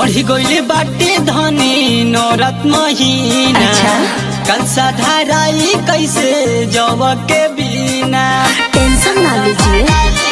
चढ़ी गइले बाटे धनी नौरत महीना अच्छा। कल साधाराई कैसे जब के बिना टेंशन ना लीजिए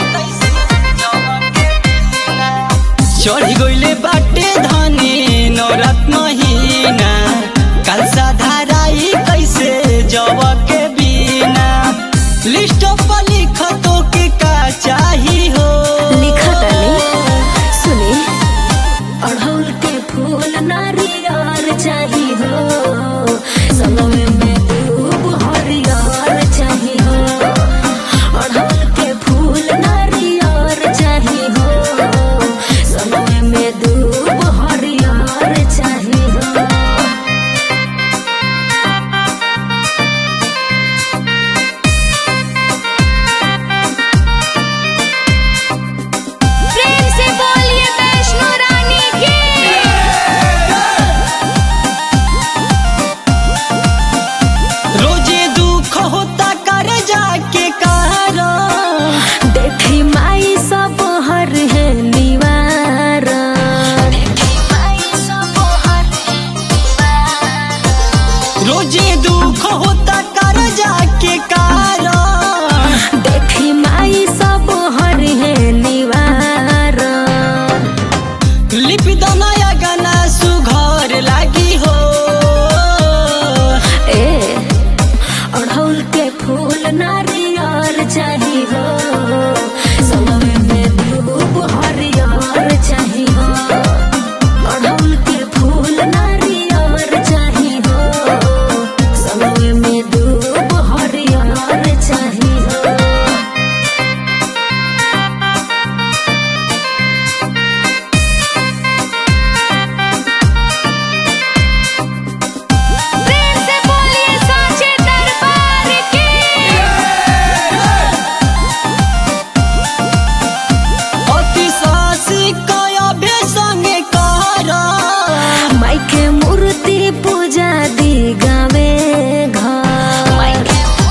चढ़ी गइले बाटे धनी नौरत महीना कल साधाराई कैसे जब के बिना लिस्ट पर लिख तो के का चाही हो लिखा तनी सुने अड़हुल के फूल नारियर चाही हो संगमे में दूब हरियर चाही हो अड़हुल के फूल नारियर चाही हो संगमे में दूब हरियर चाही हो प्रेम से बोलिए वैष्णो रानी की रोजे दुख होता कर जाके कारण देखी माई सब हर है निवार रोजे दुख होता कर जाके कारण देखी माई सब हर है निवार लिपि दनया गाना सुघर लागी हो ए अड़हुल के फूल नारियर चाही हो समय में धूप हरियर चाही हो अड़हुल के फूल नारियर चाही हो समय में धूप हरियर चाही हो प्रेम से बोलिए साचे दरबार की अति सासी कया भे संगे कारण माइके मूर्ति पूजा दी गावे घर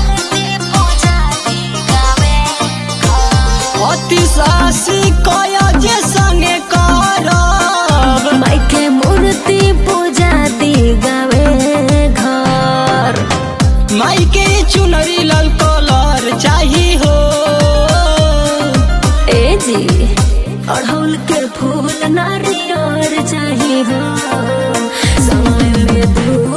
अति सासी कया जे संगे करब माइके मूर्ति पूजा दी गावे घर माई के चुनरी लाल कलर चाही हो ए जी अड़हुल के फूल नारियर चाही हो समय में धूप